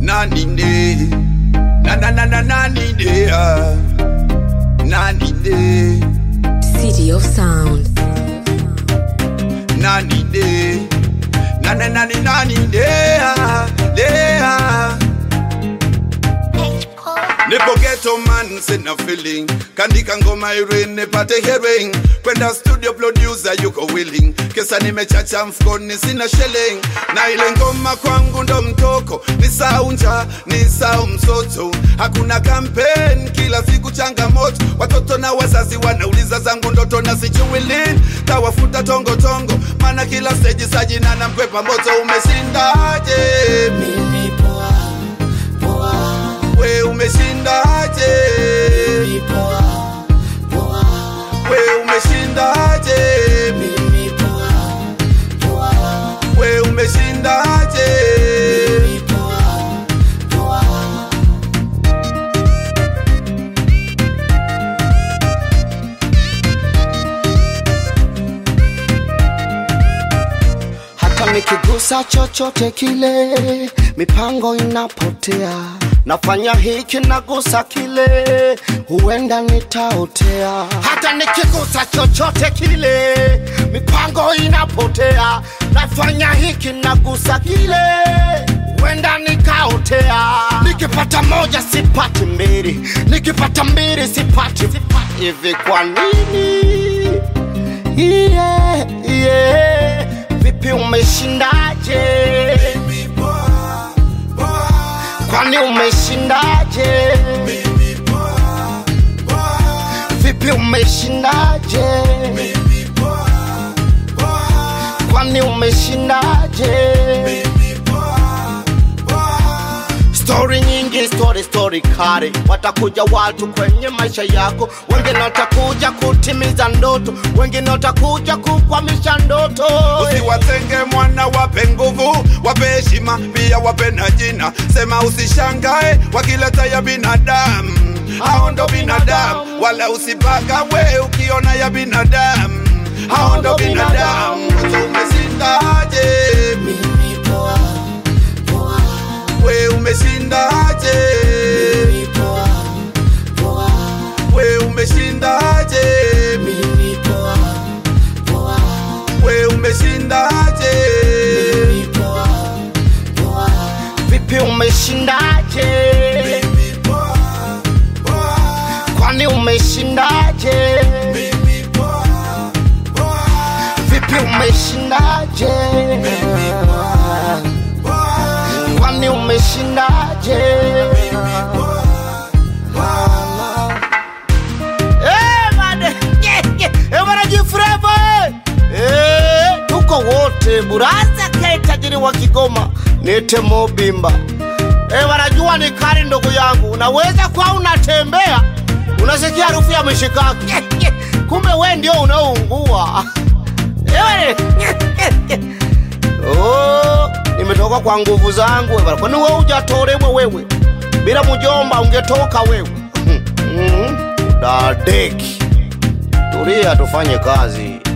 nani ne na na na na nani ne ah. nani ne City of Sound. nani ne na na na ni nani ne ah, ne ah. Nipo ghetto man, sina feeling Kandika ngoma irin, nipate hearing Kwenda studio producer yuko willing Kesa nimechacha mfukoni, sina shilling Na ile ngoma kwangu ndo mtoko Ni saunja, ni sau msoto Hakuna campaign, kila siku changamoto Watoto na wazazi wanauliza zangu ndoto na sijui lini Tawafuta tongo tongo Mana kila stage sajina na mkwepa moto Umeshindaje? Mimi poa, poa, We umeshindaje? mimi poa, poa, We umeshindaje? mimi poa, poa, We umeshindaje? mimi poa, poa. hata nikigusa chochote kile mipango inapotea nafanya hiki nagusa kile huenda nitaotea hata nikigusa chochote kile mipango inapotea nafanya hiki nagusa kile huenda nikaotea nikipata moja sipati mbili nikipata mbili sipati hivi kwa nini yeah, yeah. Vipi umeshindaje? Kwani umeshindaje? Vipi umeshindaje? Kwani umeshindaje? Story nyingi, story story kali, watakuja watu kwenye maisha yako, wengine watakuja kutimiza ndoto, wengine watakuja kukwamisha ndoto. Usiwatenge mwana, wape nguvu, wape heshima, pia wape na jina. Sema usishangae wakileta ya binadamu, hao ndo binadamu, wala usipaka we ukiona ya binadamu, hao ndo binadamu. Umeshindaje? Mimi poa, poa, We umeshindaje? mimi poa, poa, We umeshindaje? mimi poa, poa, We umeshindaje? mimi poa, poa. Vipi umeshindaje? Kwani umeshindaje? Vipi umeshindaje? Kwani umeshindaje? Eh, bade. Yeah, yeah. Eh, bwana Jifreva, eh. Eh, tuko wote buraza ke tajiri wa Kigoma nite Mobimba eh, wanajua ni kali ndugu yangu, unaweza kuwa unatembea unasikia harufu ya mishikaki Yeah, yeah. kumbe we ndio unaoungua Eh, oh, nimetoka kwa nguvu zangu eh, bwana. kwani wewe hujatolewa wewe bila mjomba ungetoka wewe Mhm. dadeki tulia tufanye kazi